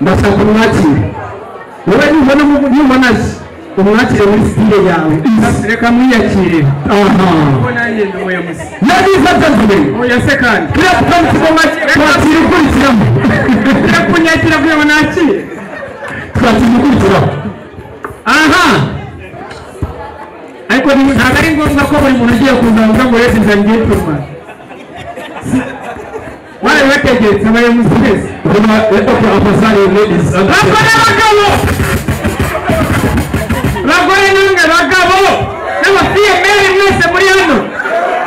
ndasanga umwakire wowe nubona numunazi umwakire muri sitire yawe reka mwiyakirire aha ubu nanjye ndi umuyobozi yagize atazire oya se kandi kiriya tutamutse igomba twakira ikurikiraho reka kunyakira kugira ngo nakire twakira ikurikiraho aha ariko ni- ntabwo ari ngombwa ko buri muntu ugiye kuzamuka ngo reka inzara ngiye kurwa bari bategeretse abayobozi beza Roma, ok, ambassade, ladies and abagore n'abagabo abagore namwe bagabo n'abafiyemeri mwese muri hano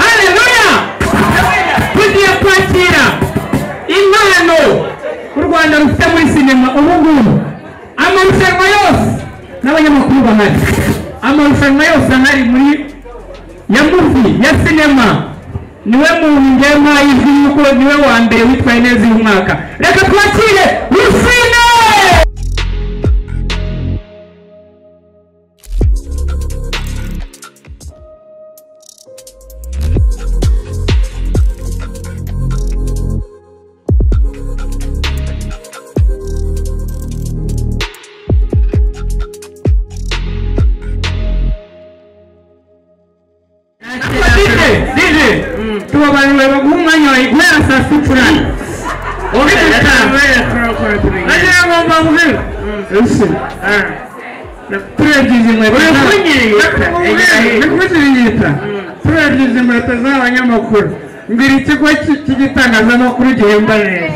hareruya tugiye kwakira impano u rwanda rufite muri sinema ubu ngubu amarushanwa yose n'abanyamakuru bahari amarushanwa yose ahari muri ya muvi ya sinema niwe muntu ngema ijwi yuko niwe wa mbere witwaye neza uyu mwaka reka twakire rufine Dije, tubabarire baguhe umwanya wawe guhera saa sita urane. Uri gutaha. Nagira ngo mbabwire. Ese. Turebye izi nkweto. Nakubwiye, nakubwiye izi nkweto. Turebye izi nkweto z'abanyamakuru. Mbwira ikigo cy- cy'igitangazamakuru gihemba neza.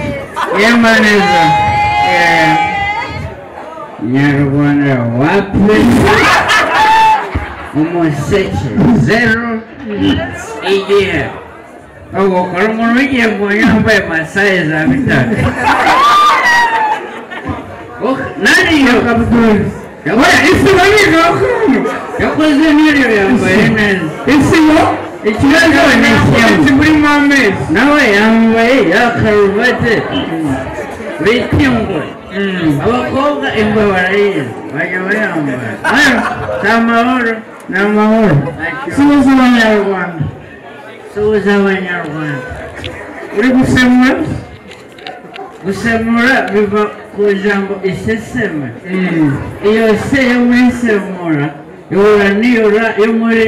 Gihemba neza. Yeah. Nyarwanda wapi? umuseke zeru igihe ubwo kora umuntu ugiye mbonye wambaye masaye za bitatu nariyo yakoze isibo yigakuramo yakoze n'iyo yambaye neza isibo ikibazo ni ikintu burimo amezi nawe yambaye ya karuvate bita ingwe abakobwa ingwe barayizi bajya bayambara hano ni amahoro ni amahoro suhuza abanyarwanda suhuza abanyarwanda uri gusemura gusemura biva ku ijambo iseseme iyo se yo muri semura ihura n'iyura yo muri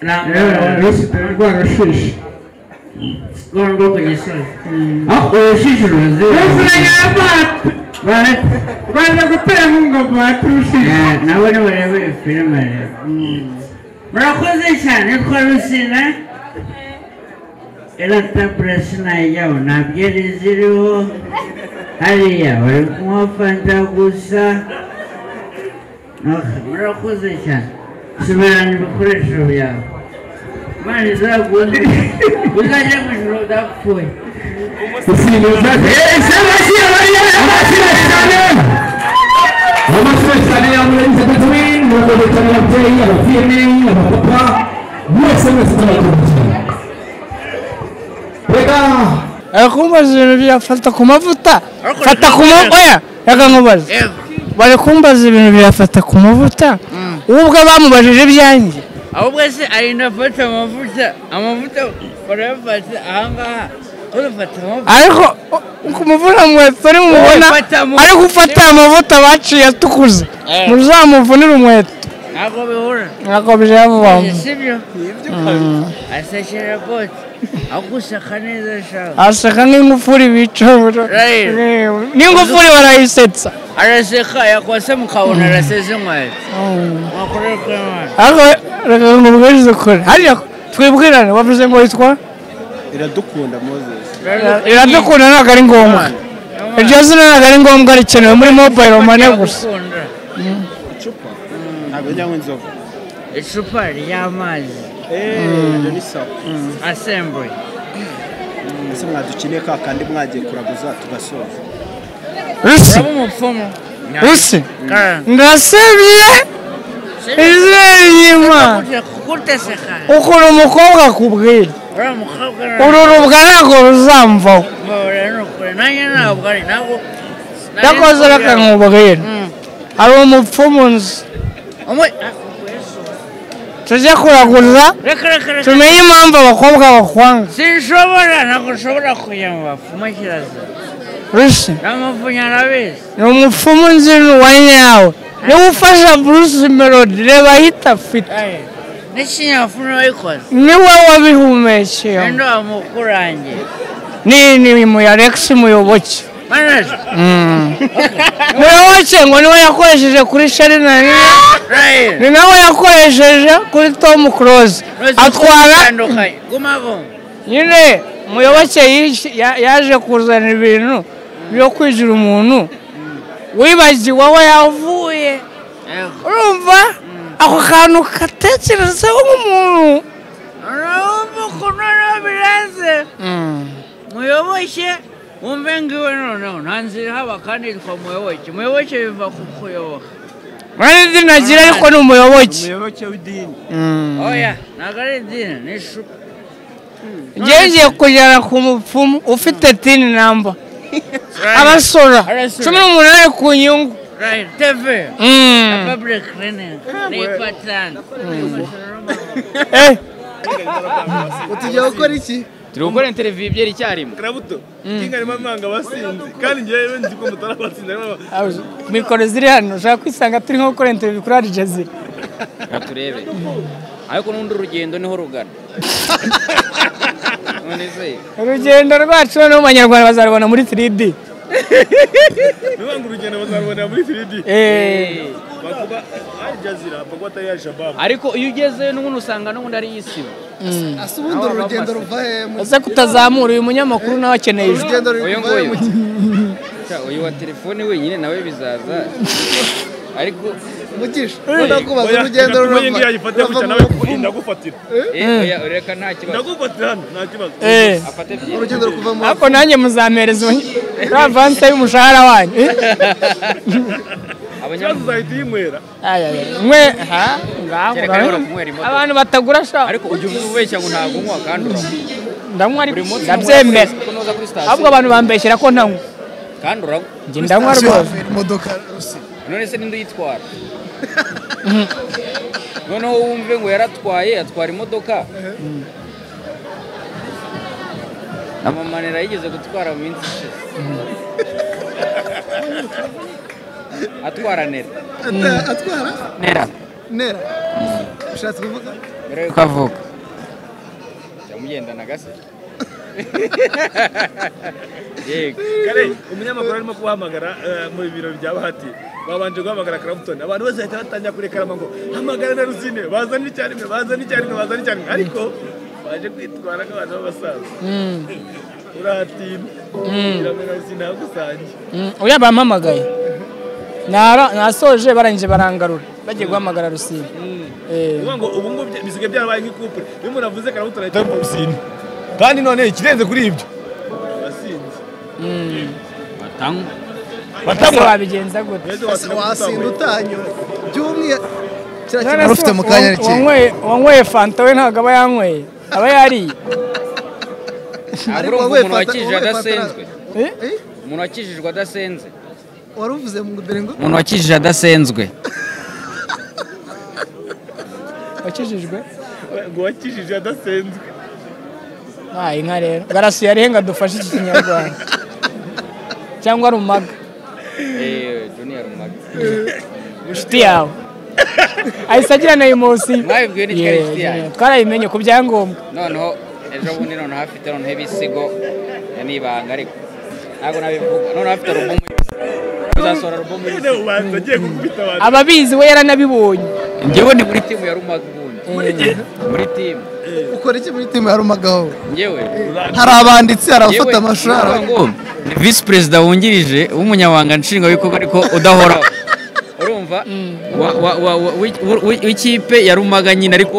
rangara rwarashishe rwo ku gisozi aho urushishi ruziye baza gutera inkunga baturushije nabo ni barebe filime rero murakoze cyane twa rusina elata puresina yabo nta byeri ziriho hariya bari kunywa fanta gusa Ok, murakoze cyane subirana ibikoresho byawe mani zaguze uzajya mu ijoro udapfuye gusimbuza ese amashyira bariya amashyira cyane amashyira cyane yamurenze bitumi nuko bitari ababyeyi ababyeyi abapapa mwese mwese turakurikira reka barakumbaza ibintu birafata ku mavuta fata ku mavuta oya reka nkubaze bari kumbaza ibintu birafata ku mavuta wowe ubwo bamubajije ibyanjye ahubwo se arinda afata amavuta amavuta barayafata ahangaha urafata amavuta ariko o- ku muvuna inkweto nimumubona Wowe fata amavuta. ariko ufata amavuta baciye atukuze Eh. muzamuvunire inkweto ntabwo bihura ntabwo byavuga sibyo asashyira bote aho gusaka neza ashaka ashaka nk'ingufuri bicabura Right. n'ingufuri barayisetsa araseka yakwase mukabona araseze inkweto mwakorera kuri mwana ariko reka nkubwirize ukuri hariya twibwirane wavuze ngo witwa iradukunda moses iradukunda ntabwo ari ngombwa iryo zina ntabwo ari ngombwa rikenewe muri mobayiro mane gusa Gukunda. icupa ntabwo cyangwa inzoga icupa ry'amazi ibyo ni sawa asembuye ese mwadukeneye ka kandi mwagiye kuraguza tugasoza rusi uraba umupfumu rusi Kara. ndasebye izina ry'imana Kujya kuguteseka ukuntu umukobwa akubwira uriya mukobwa uru rubwa ntabwo ruzamvaho mbabara ni ukuri nanjye ntabwo ari ntabwo nari yakoze nzi reka kugira ngo- nkubwira Mm. hari umupfumu nzi Umu- ah, tujye kuraguza reka reka reka tumenye impamvu abakobwa bakwanga sinshobora ntabwo nshobora kujya mu bapfumu kirazira bruce n'amavu nyarabizi ni umupfumu nzi n'uwanyi yawe niwe ufasha bruce melody reba ahita afite n'ikinyafuni wayikoze niwe wabihumekeye endo amukurange ni ni mu ya rex muyoboke manaje muyoboke ngo niwe yakoresheje kuri sheri na niyo rayiro ni nawe yakoresheje kuri tom close atwara atwara gumagoma nyine muyoboke yishe- ya- yaje kuzana ibintu byo kwigira umuntu wibagiwe aho yavuye yego urumva ako kantu katekerezaho nk'umuntu urabona ukuntu rero birenze muyoboke wumve ngiwe noneho nta nzira ihaba kandi yitwa muyoboke muyoboke biva ku kuyoboka mwana idini agira ariko ni umuyoboke umuyoboke w'idini oya ntabwo ari idini ni ishuka ngiye kugera ku mupfumu ufite tini namba abasora Abasora. cumi n'umunani ku nyungu rayiro teve Mm. public cleaning ni ipatani Eh, utujya gukora iki turi gukora interiviyu ebyiri icyarimwe karabuto kinga arimo amanga abasinzi kandi njyewe nzi ko mutari abatsinzi arimo mikoro ziri hano ushobora kwisanga turi nko gukora interiviyu kuri arijazira ngo turebe ariko n'undi urugendo niho rugana none se urugendo rwacu noneho abanyarwanda bazarubona muri 3d bivuga ngo urugendo bazarubonera muri 3D Eh, bakuba Al Jazeera bakuba atari Al Shabab ariko iyo ugezeyo n'ubundi usanga n'ubundi ari isibo ese ubundi uru rugendo ruva he mu ese kutazamura uyu munyamakuru nawe akeneye ijwi rugendo uyu ruva he nguyu mu ki- Cya, uyu wa telefone wenyine nawe bizaza ariko mugisha ndakubaza Oya, urugendo reka ruva tumenye ngiyo ayifate ruva gutya mu nawe bupfumu. ndagufatira eh, oya, reka nta kibazo ndagufatira hano nta kibazo Eh, afate ebyiri urugendo ruva mu ariko nanjye muzampereza ubuny- iriya avansi y'umushahara wanyu Eh, ikibazo abanyamakuru uzahita uyinywera ay, ay, ay, mwe ha, ngaho kereka rero kunywera imodoka abantu batagura sha ariko ujya ubeshya ngo ntabwo unywa kandi uranywa ndanywa ariko buri munsi ndabyemera unywa, kuko nuza ahubwo kuri sitasiyo abantu bambeshyira ko ntanywa kandi uranywa njye ndanywa rwose imodoka rusi none se ninde uyitwara noneho wumve ngo yaratwaye atwara imodoka amamanera yigeze gutwara mu minsi ishize atwara nera Ata- atwara nera nera ushatse kuvuga mbere yuko avuka yamugendana gase yego kare umunyamakuru arimo kubahamagara eh, mu biro bya bahati babanje guhamagara Clapton abantu bose bahita batangira kurekarama ngo hamagara na Rusine bazana icyarimwe bazana icyarimwe bazana icyarimwe ariko baje kwitwara nk'abantu b'abasaza urahatina kugira ngo na Rusine ahagusange Mm, oya bampamagaye Nara- nasoje barangije barangarura bagiye guhamagara rusine Eh, Uvuga ngo ubu ngubu bya- bisigaye byarabaye nk'ikupure iyo umuntu avuze karabuto ahita yumva gusinda kandi none ikirenze kuri ibyo basinzi batanywa ese batagwa wabigenza gute wasinda utayo by'umwihariko kiriya None kintu se wari ufite mu kanya wa- rike wanyweye- wanyweye fanta we ntabwo aba yanyweye aba yariye ntabwo Ariko urumva wowe umuntu fata- wakijijwe wowe fata- adasenzwe Eh? umuntu wakijijwe adasenze wari uvuze mu mbere ngo umuntu wakijije adasenzwe wakijijwe ngo wakijije adasenzwe nta inka rero garasi yarihe ngo adufashe iki kinyarwanda cyangwa rumaga Eh, junior maga inshuti yawe ahise agira na imosi Mwabibwiwe n'ikigali Yeah, inshuti yanyu. yeah. twarabimenye ku byangombwa noneho ejo bundi noneho afite noneho ibisigo ya ni ibanga ariko ntabwo nabivuga noneho afite alubumu uzasohora alubumu nyine ubanza agiye gukubita abantu ababizi we yaranabibonye njyewe ni muri timu ya rumaga ubundi muri timu ukora iki muri timu ya rumagaho njyewe hari abanditsi hari njyewe abafata amashusho hari ni ukuvuga ngo ni visi perezida wungirije w'umunyamabanga nshingwabikorwa ariko udahoraho urumva wa- wa- wa- wa- wi- wi- w'ikipe ya rumaga nyine ariko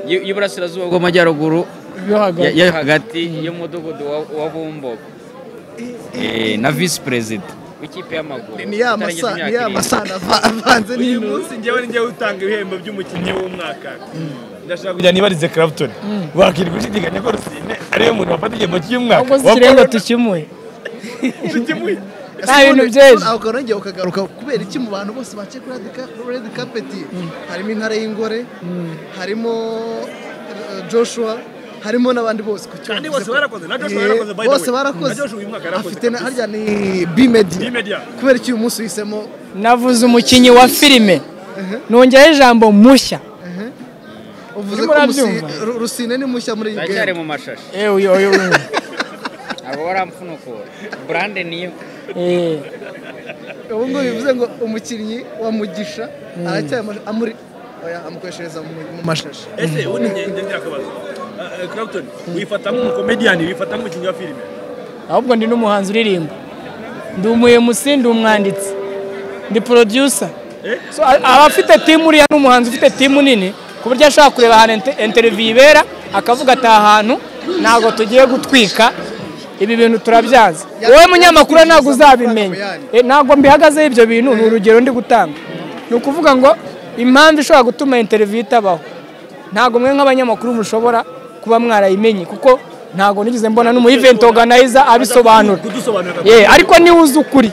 y'i- y'iburasirazuba bw'amajyaruguru yo ya- hagati yo hagati y'umudugudu wa- wa bumbogo Eh, na visi perezida w'ikipe y'amaguru ni ya utarageza masa imyaka ni ya irindwi. masana ava- avanze uyu n'intuzi munsi njyewe ni njyewe utanga ibihembo by'umukinnyi w'umwaka ndashaka kujya nibarize Clapton wakirwa ushidikanya ko Rusine ariwe muntu wafata igihembo cy'umwaka ahubwo si ikirenga tukimuye tukimuye nta bintu byeze aho ukongera ukagaruka kubera iki mu bantu bose baciye kuri redi ka- redi kapeti harimo intare y'ingore harimo eh, joshua harimo n'abandi bose ku Kandi bose barakoze, na Joshua yarakoze, by the bose way. barakoze Na Joshua uyu mwaka yarakoze afite na kabisa. harya ni bimedia Bimedia. kubera iki uyu munsi uhisemo navuze umukinnyi wa filime nongeraho ijambo mushya uvuze Urimo ko Musi- urabyumva? Ru- rusine ni mushya muri iyi baracyari game mu mashashi ewe uyu uyu uyu. abo baramfunukura burande niyo Eh, ubu ngubu bivuze ngo umukinnyi wa mugisha aracyari amu- amuri oya, amukoreshereza mu- mu mashashi ese ubundi njye njye ngira akabazo Eh, eh, Clapton wifata nk'umukomediyani wifata nk'umukinnyi wa filime ahubwo ndi n'umuhanzi uririmba ndi umuyemusi ndi umwanditsi ndi producer Eh? So, a- aba afite timu uriya ni umuhanzi ufite timu nini ku buryo ashobora kureba ahantu inte- interview ibera akavuga ati aha hantu ntabwo tugiye gutwika ibi bintu turabyaza wowe munyamakuru ntabwo uzabimenya Eh, ntabwo mbihagazeho ibyo bintu ni urugero ndi gutanga ni ukuvuga ngo impamvu ishobora gutuma interview itabaho ntabwo mwe nk'abanyamakuru mushobora kuba mwarayimenye kuko ntabwo nigeze mbona n'umu event organizer abisobanura kudusobanurira Ye, ariko niwe uzi ukuri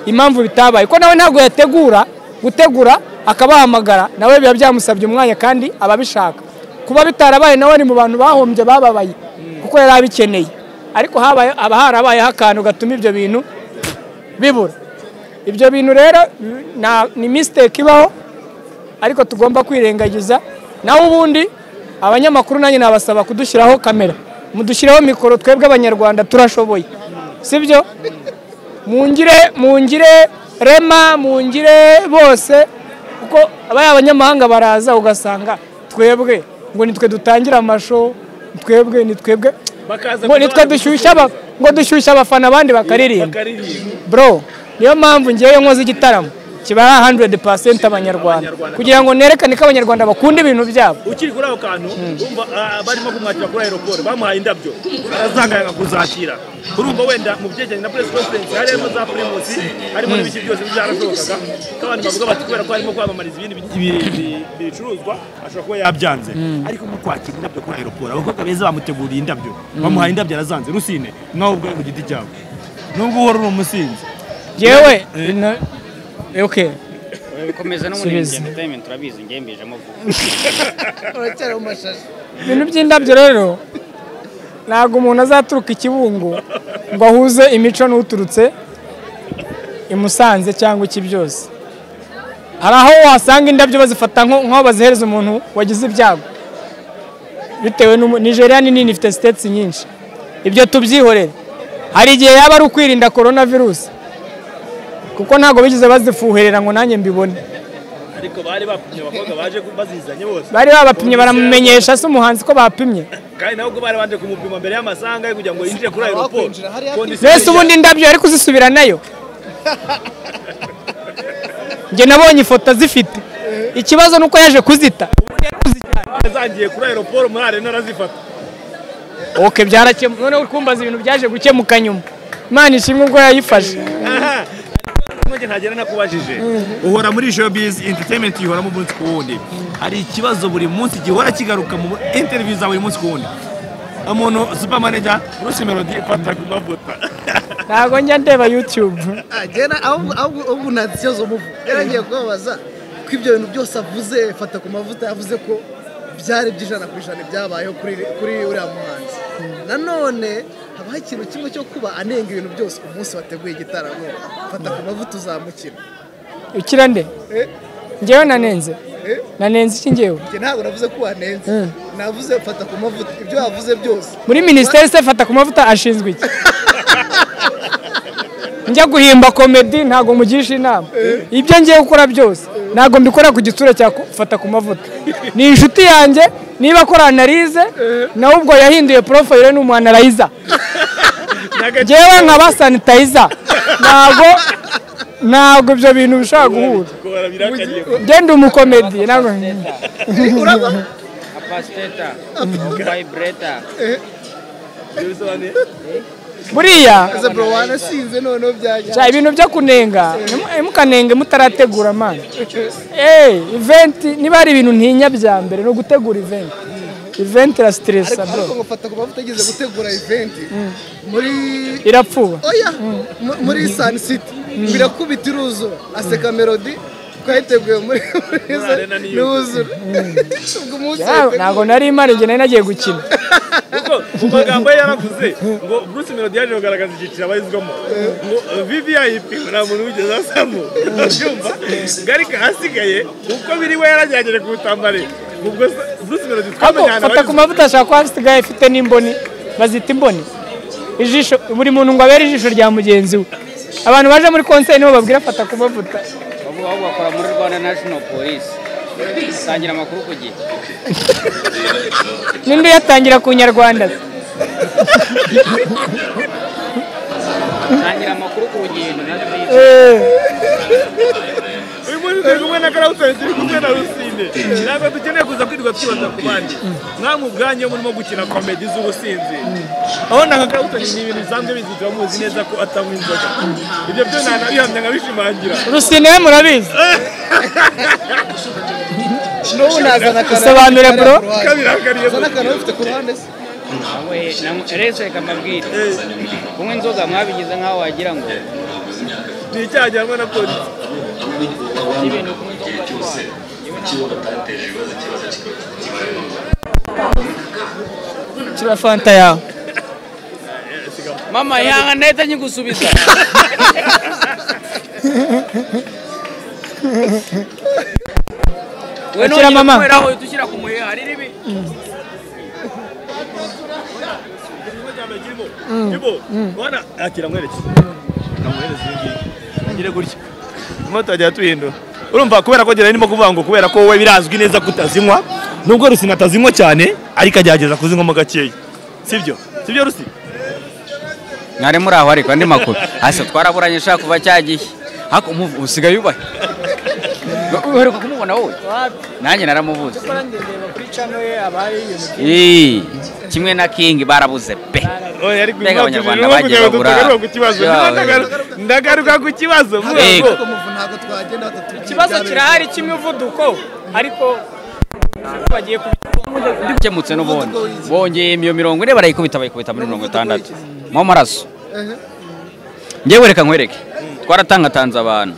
impamvu bitabaye ko nawe ntabwo yategura gutegura akabahamagara nawe biba byamusabye umwanya kandi ababishaka kuba bitarabaye nawe ni mu bantu bahombye bababaye kuko yari abikeneye ariko habaye haba harabayeho akantu gatuma ibyo bintu bibura ibyo bintu rero na- ni mistake ibaho ariko tugomba kwirengagiza nawe ubundi abanyamakuru nanjye nabasaba kudushyiraho kamera mudushyireho mikoro twebwe abanyarwanda turashoboye sibyo mungire mungire rema mungire bose kuko abaye abanyamahanga baraza ugasanga twebwe ngo nitwe dutangira amasho twebwe ni twebwe Bakaza ngo kuba nitwe dushyushye aba- ngo dushyushye abafana abandi bakaririmba bakaririmba bro niyo mpamvu ngewe nkoze igitaramo kiba ari 100% abanyarwanda kugira ngo nerekane ko abanyarwanda bakunda ibintu byabo ukiri kuri ako kantu urumva ah, barimo kumwakira kuri aeroport bamuhaye indabyo arazangayanga kuzakira urumva wenda mu byegeranye na press conference hari harimo za primus harimo n'ibiki byose byarashobokaga ko abantu bavuga bati kubera ko harimo kwamamariza ibindi bi- bi- bi- bicuruzwa ashobora kuba yabyanze ariko mu kwakira indabyo kuri aeroport abakobwa beza bamuteguriye indabyo bamuhaye indabyo arazanze rusine nawe ubwawe ku giti cyawe nubwo uhora uri umusinzi yewe na- okay bikomeza no muri Subiza. entertainment turabizi ngewe mbijemo vuba aracyari mu mashashi ibintu by'indabyo rero ntabwo umuntu azaturuka ikibungo ngo ahuze imico n'uturutse i Musanze cyangwa iki byose hari aho wasanga indabyo bazifata nko- nk'aho bazihereza umuntu wagize ibyago bitewe n'umu- nigeria ni nini ifite siteti nyinshi ibyo tubyihorere hari igihe yaba ari ukwirinda korona virusi kuko ntabwo bigeze bazifuherera ngo nanjye mbibone ariko bari bapimye abakobwa baje bazizanye bose bari babapimye baramumenyesha se umuhanzi ko bapimye kandi nabo ubwo bari banje kumupima mbere y'amasaha angahe kugira ngo yinjire kuri aeroport kwinjira, hariya Condition mbese ubundi indabyo yari kuzisubira nayo njye nabonye ifoto azifite ikibazo ni uko yaje kuzita yazangiye kuri aeroport muri arena arazifata oke byarakemuka noneho uri kumbaza ibintu byaje gukemuka nyuma imana ishimwe ubwo yayifashe Aha. Nkonge ntagera nakubajije uhora muri showbiz entertainment ihoramo umunsi ku wundi hari ikibazo buri munsi gihora kigaruka mu interview za buri munsi ku wundi umuntu super manager Bruce Melody fata ku mavuta ntabwo njya ndeba yutube agena ahubwo ahubwo- ahubwo nta kibazo muvu yaragiye kubabaza ko ibyo bintu byose avuze fata ku mavuta yavuze ko byari by'ijana ku ijana byabayeho kuri kuri uriya muhanzi nanone habaho ikintu kimwe cyo kuba anenga ibintu byose ku munsi wateguye igitaramo fata ku mavuta uzamukira ukira nde ngewe nanenze nanenze iki ngewe Njye ntabwo navuze ko wanenze navuze fata ku mavuta ibyo wavuze byose muri minisiteri se fata ku mavuta ashinzwe iki njya guhimba komedi ntabwo mugisha inama ibyo ngiye gukora byose ntabwo mbikora ku gitsura cya ku- fata ku mavuta ni inshuti yanjye niba akora analize nawe ubwo yahinduye porofayire ni umu anarayiza ngewe nkaba sanitayiza ntabwo ntabwo ibyo bintu bishobora guhura guhora birakanye genda umukomedi ntabwo apasiteta vibrator buriya aze bro wanasinze noneho byajya Cya ibintu byo kunenga ntimu- mukanenge mutarategura mani eh event niba hari ibintu ntinya bya mbere ni ugutegura event event irastressa ariko ariko bro ngo fata ku mavuta ageze gutegura eventi muri irapfuba oya mu- muri sani siti birakubita iruzura aseka melodi twayiteguye muri muri zo Arena ni yuzuye. ntiwuzura ubwo umunsi ntabwo nari impari njye nari nagiye gukina kuko mu magambo ye yaravuze ngo bruce melody yaje kugaragaza icyiciro abarizwamo ngo eh, vvip nta muntu wigeze asamo ndabyumva ngo ariko ahasigaye uko biri we yaragerageje kuwutambare ubwo se bruce melody ahubwo twamenyana fata ku mavuta ashaka ko hasigaye ifite n'imboni bazita imboni ijisho buri muntu ngo abere ijisho rya mugenzi we abantu baje muri konseri nibo babwira fata ku mavuta bavuga ahubwo bakora muri rwanda national police tangira amakuru ku gihe n'undi uyatangira ku nyarwanda ze. tangira amakuru ku rugendo nazo bize uyu munsi turi kumwe na karawutoni turi kumwe na rusine ntabwo dukeneye kuza kwirirwa twibaza ku bandi mwamwe ubwanyu murimo gukina komedi z'ubusinzi aho naka karawutoni ni ibintu bisanzwe bizwi tuba muzi neza ko atanywa inzoga ibyo byo nta nabihamya nkabishimangira rusine murabizi n'ubu nazana akantu Bisobanure, bro. kabirakariye zana akantu ufite ku ruhande se we rese reka mbabwire kunywa inzoga mwabigize nk'aho wagira ngo ni icyaha gihanwa na polisi kiba fanta yawe mama yanga ndahita nkigusubiza we Akira mama. kuberaho uhita ushyira ku muheha ari ribi ubona akira mwereke namuhereza iyi ngiyi ngire gutya imoto yagiye tuhindura urumva kubera ko gerageza irimo kuvuga ngo kubera ko we birazwi neza ko utazinywa nubwo rusina atazinywa cyane ariko agerageza kuzinywamo gakeya sibyo sibyo rusi mwari muri aho ariko andi makuru hasi twaraburanye ashaka kuva cyagiye ariko umuvu usigaye ubahe uheruka kumubona wowe nanjye naramubuze Ii, kimwe na kingi barabuze pe ari Mbega abanyarwanda bagiye bagura. kugaruka ku kibazo Yeah, Ndagaru- ndagaruka ku kibazo mvuga Yego. ngo umuvu ntabwo twagenda batatu ikibazo kirahari cy'imivuduko ariko bagiye ndikemutse n'ubundi bongeye iyo mirongo ine barayikubita bayikubita muri mirongo itandatu mu maraso ngewe reka nkwereke twaratangatanze abantu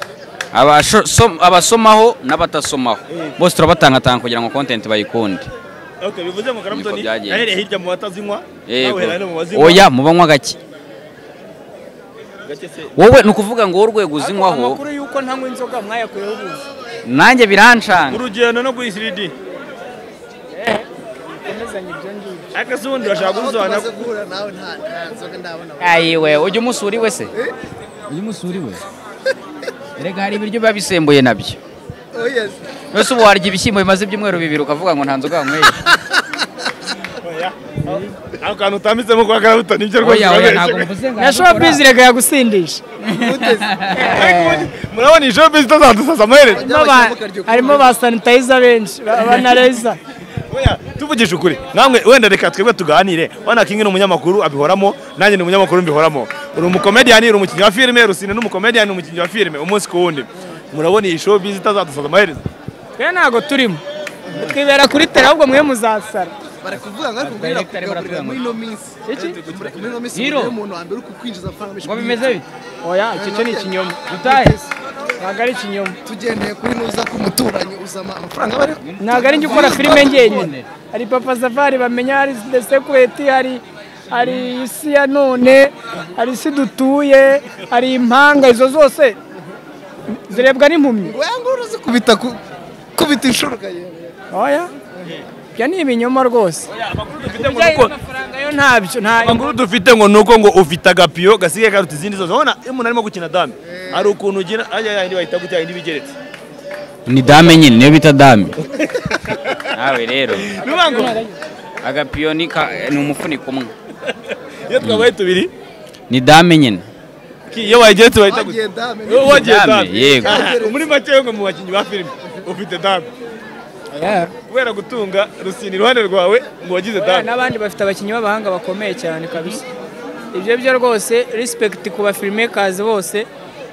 Abasho- som- abasomaho n'abatasomaho bose turabatangatanga kugira ngo kontenti bayikunde Okay, bivuze ngo karamutoni Niko byagenze. yahereye hirya mu batazinywa nawe Yego. uhereye no mu bazinywa oya mubanywa gake Gake se. wowe ni ukuvuga ngo wowe urwego uzinywaho amakuru y'uko ntanywa inzoga mwayakuyeho ubuze nanjye biranshanga urugendo no kuri isiridi komezanye ibyo ngibyo ariko se ubundi urashaka aho gusobanura tumaze guhura nawe nta nta nzoga ndabona ayiwe ujya umusura iwe se ujya umusura iwe erega hari ibiryo biba bisembuye nabyo oh yes mbese ubu warya ibishyimbo bimaze ibyumweru bibiri ukavuga ngo nta nzoga wanyweye ako kantu utambitsemo kwa karamutoni nibyo rwose oya oya ntabwo urabeshya. mvuze ngo na shopizi rega yagusindisha Ariko ubundi murabona iyi shopu itazadusasa amaherezo Harimo ba- harimo ba sanitayiza benshi ba ba na reza Oya, tuvugishe ukuri namwe wenda reka twebwe tuganire wana kingi ni umunyamakuru abihoramo nanjye ni umunyamakuru mbihoramo uri umukomediyani uri umukinnyi wa filime rusine ni umukomediyani ni umukinnyi wa filime umunsi ku wundi murabona iyi shopu itazadusaza amaherezo twe ntabwo turimo twibera kuri tera ahubwo mwe muzasara bari kuvuga ngo ariko ubwira kugaburira muri ino minsi muri ino minsi Hero. uburyo umuntu wa mbere uri kukwinjiza amafaranga menshi ngo bimeze bite oya icyo cyo ni ikinyoma dutahe ntabwo ari ikinyoma tugendeye kuri nuza k'umuturanyi uzama amafaranga aba ari ntabwo ari njye ukora filime njyenyine hari papa safari bamenya hari the secret hari hari isi ya none hari isi dutuye hari impanga izo zose zirebwa n'impumyi weya ngo uraza kubita ku kubita inshuro ukayemera oya ibyo ni ibinyoma rwose dufite ngo ibijyanye nuko n'amafaranga yo ntabyo nta amakuru dufite ngo nuko ngo ufite agapiyo gasigaye karuta izindi zose urabona iyo umuntu arimo gukina dame hari ukuntu ugira ajya yayindi bahita gutya yayindi bigeretse ni dame nyine niyo bita dame nawe rero ni ukuvuga ngo agapiyo ni ka- ni umufuniko umwe iyo twabaye tubiri ni dame nyine ki- iyo wayigeretse bahita gutya wagiye dame wowe wagiye Dame, dame yego. Ah, muri make yo ngo mu bakinnyi ba filime ufite dame Yeah. kubera gutunga rusina iruhande rwawe ngo wagize Oya, dame n'abandi bafite abakinnyi b'abahanga bakomeye cyane kabisa ibyo byo rwose respect ku bafilimekazi bose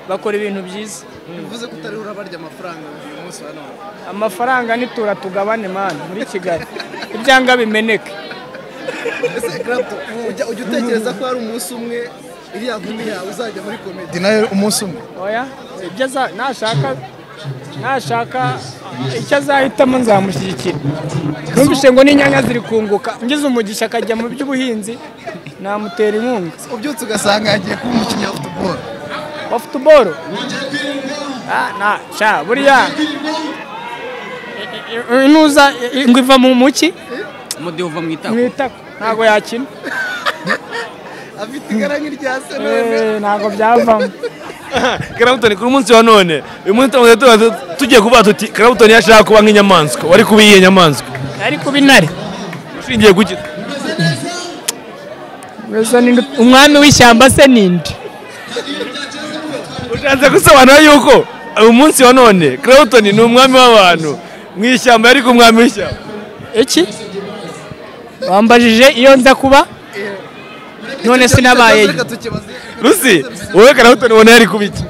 bakora ibintu byiza bivuze ko utari urabarya amafaranga uyu munsi wa none amafaranga nitura tugabane mani muri kigali ibyanga bimeneke ese karabito ujya ujya utekereza ko hari umunsi umwe iriya nkumi yawe uzajya muri komedi nayo umunsi umwe oya ibyo aza- nashaka nashaka icyo azahitamo nzamushyigikira ntumvishe ngo n'inyanya ziri kunguka ngize umugisha akajya mu by'ubuhinzi namutera inkunga ubyutse ugasanga yagiye kuba umukinnyi wa futuboro wa futuboro Ah, na sha buriya I- i- inuza i- ngo iva mu muki umudiho uva mu itako mu itako ntabwo yakina afite igaranyi rya se none Eh, ntabwo byavamo karabutoni kuri umunsi wa none uyu munsi tumaze tumaze tugiye kuvuga tuti karabutoni yashaka kuba nk'inyamaswa wari kuba iyihe nyamaswa ariko binare ushingiye kuki Mbese ni nde- umwami w'ishyamba se ninde ushatse gusobanura yuko uyu munsi wa none karabutoni ni umwami w'abantu mu ishyamba yari ku mwami w'ishyamba iki wambajije iyo nza kuba none sinabaye reka tukibaze rusi wowe karabutoni ubona yari kuba iki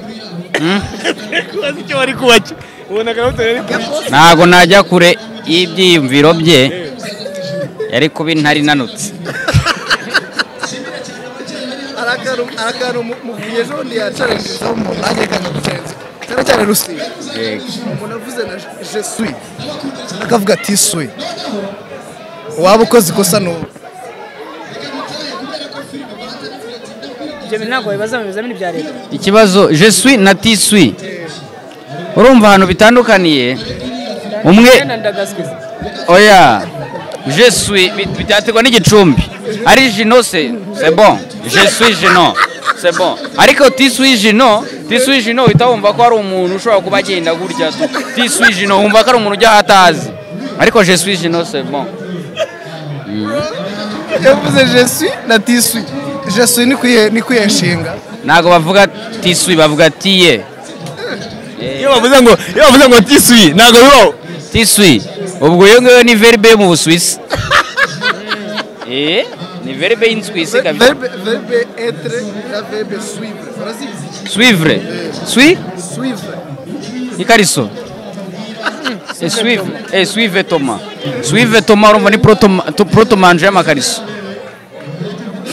kubaza icyo wari kuba cyo ubona karabutoni yari kuba iki ntabwo najya kure y'ibyiyumviro bye yari kuba intare inanutse arakantu arakantu muvuye ejo bundi yacarengezaho umuntu agekanga gucenza cyane cyane rusizi umuntu avuze na jesui akavuga ati sui waba ukoze ikosa n'ubu ibyo bintu ntabwo bibaza mu bizamini bya leta ikibazo je suis na tisui urumva ahantu bitandukaniye umwe na ndagazwiza oya je suis bit- bitaterwa n'igicumbi ari jino se c'est bon je suis jino c'est bon ariko tisui jino tisui jino uhita wumva ko ari umuntu ushobora kuba agenda gutya tu tisui jino wumva ko ari umuntu ujya atazi ariko je suis jino c'est bon yavuze jesui na tisui jesui ni kuye ni kuyenshinga ntabwo bavuga tisui bavuga tiye iyo bavuze ngo iyo bavuze ngo tisuyi ntabwo bibaho tisui ubwo iyo ngiyo ni verbe yo mu busuwisi Eh, ni verbe y'insuwisi kabisa verbe verbe etre na verbe suivre urazizi suivre sui suivre ikariso Eh, suivre Eh, suivre toma suivre toma urumva ni protoma- to- protomanje y'amakariso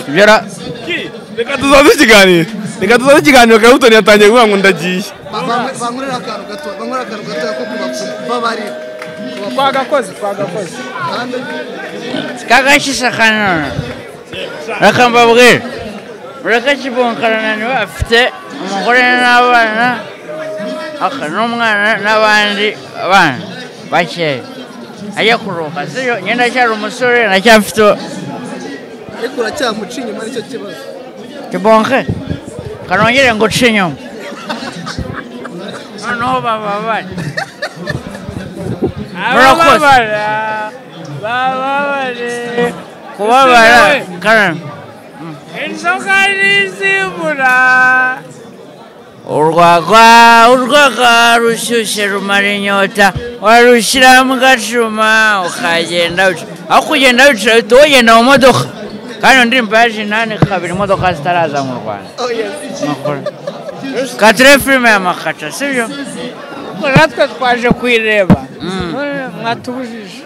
byara reka tuzaze ikiganiro reka tuzaze ikiganiro karabutoni yatangiye kuvuga ngo ndagiye Ba- ba- bankorera akantu gato bankorera akantu gato ko kubapfuna babarira twagakoze twagakoze kandi kakashisha kanana reka mbabwire mureke kibukarananiwe afite umugore n'abana aka n'umwana n'abandi bana bakeya ajya kuruhuka siyo njye ndacyari umusore ndacyafite ariko uracyamuca inyuma nicyo kibazo kibonke kanongere nguce inyuma noneho bababare murakoze bababare kubabara karame inzoka n'izibura urwagwa urwagwa rushyushye rumara inyota warushyira mu gacuma ukagenda wica aho kugenda wicara uhita wogenda mu modoka kandi indirimbo yaje inani kabiri imodoka zitaraza mu rwanda Makuru. katire filime ya makaca sibyo natwe twaje kuyireba mwatubujije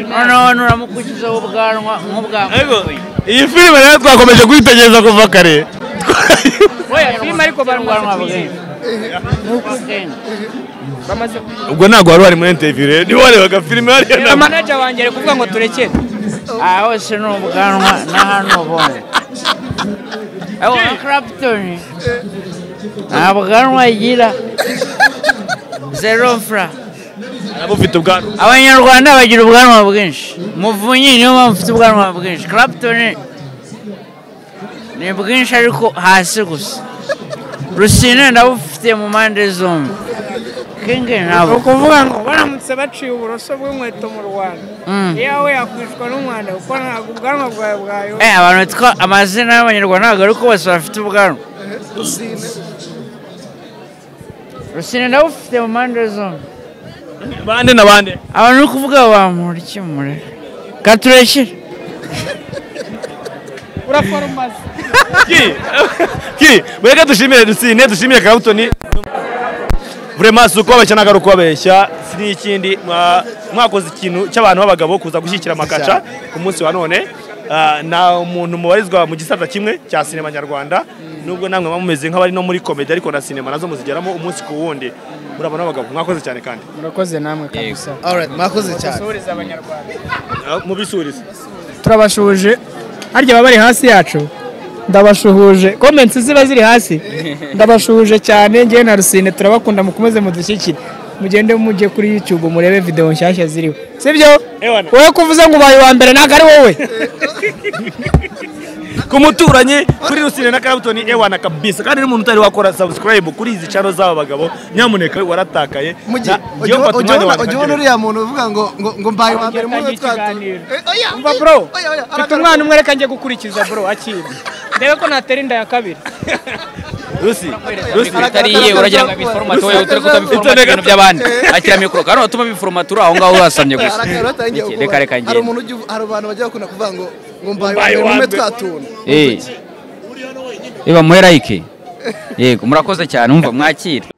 noneho nuramukurikizaho ubwanwa nk'ubwanwa iyi filime rero twakomeje kuyitegereza kuva kare filime ariko barwanya bamaze ubwo ntabwo wari wari muri interview rero niba warebaga filime hariya kureba manager wanjye ari kuvuga ngo turekere aha hose ni ubwanwa na hano ubundi abo nka karapitoni nta bwanwa agira zero fura ntabwo ufite ubwanwa abanyarwanda bagira ubwanwa bwinshi muvunyi niyo mpamvu ufite ubwanwa bwinshi karapitoni ni bwinshi ariko hasi gusa rusine ndabufite mu mpande zombi kingi ni ntabwo ukuvuga ngo baramutse baciye uburoso bw'inkweto mu rwanda yewe yakwicwa n'umwanda kuko ntabwo ubwanwa bwawe bwayo Eh, abantu bitwa amazina y'abanyarwanda ntabwo ari ko bose bafite ubwanwa rusine ndabufite mu mpande zombi bande na bande abantu uri kuvuga bamura iki mure katurekire uraforomaze ki ki mureke dushimire dusine dushimire karabutoni vraiment si uko babeshya ntabwo ari uko babeshya si n'ikindi mwa- mwakoze ikintu cy'abantu b'abagabo kuza gushyigikira amakaca ku munsi wa none ah, nta umuntu mubarizwa mu gisata kimwe cya sinema nyarwanda nubwo namwe muba mumeze nk'abari no muri komedi ariko na sinema nazo muzigeramo umunsi ku wundi murabona abagabo mwakoze cyane kandi murakoze namwe kabisa Alright, mwakoze cyane dusuhuriza abanyarwanda Ah, mubisurize turabashuhuje harya ababa bari hasi yacu ndabashuhuje komenti ziba ziri hasi ndabashuhuje cyane ngewe na rusine turabakunda mukomeze mudushyikire mugende mujye kuri youtube murebe videwo nshyashya ziriho sibyo Ewana. wowe kuvuze ngo ubaye uwa mbere ntabwo ari wowe ku muturanyi kuri rusine na karabutoni ewana kabisa kandi n'umuntu utari wakora subscribe kuri izi cano z'aba bagabo nyamuneka waratakaye Mujye, Na- ujya njyewe mfata umwanya ujya wanjye ubona ujya ubona nkagerayo. uriya muntu uvuga ngo ngo ngo mbaye wa mbere muri twatura umva bro mfite umwana umwe reka njye gukurikiza bro akiri ndebe ko natera inda ya kabiri rusi rusi utariye uragira ngo abiforomatire wowe utari kutabiforomatira ibintu by'abandi akira mikoro kandi watuma abiforomatura aho ngaho urasamye gusa Reka- reka reka hari ngende umuntu ujya uvu- hari abantu bajya bakunda kuvuga ngo ngo mbaye wa Mbaye mbere uwa muri mbere. twatura Eh. Eh, bamuhe like yego murakoze cyane umva mwakire